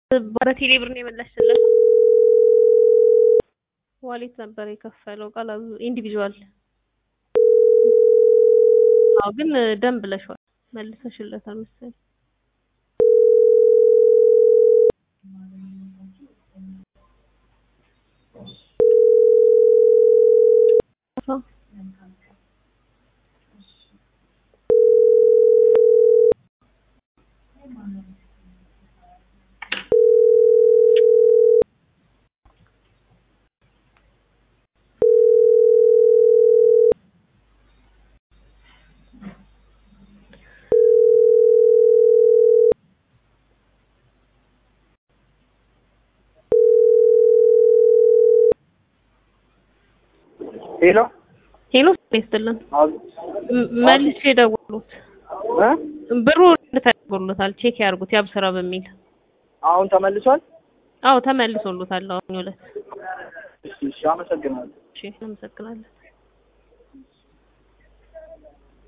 በቴሌ ብር ነው የመለስለት። ዋሌት ነበር የከፈለው ቃል ኢንዲቪዥዋል። አዎ ግን ደም ብለሽዋል መልሰሽለታል መሰለኝ። ሄሎ ሄሎ ይስጥልን። አብ- ም- መልሼ ደወሉት እ ብሩ ተደርጎሎታል። ቼክ ያርጉት ያብስራ በሚል አሁን ተመልሷል። አዎ ተመልሶሎታል። አሁን ሁለት እሺ፣ እሺ፣ አመሰግናለሁ። እሺ፣ አመሰግናለን።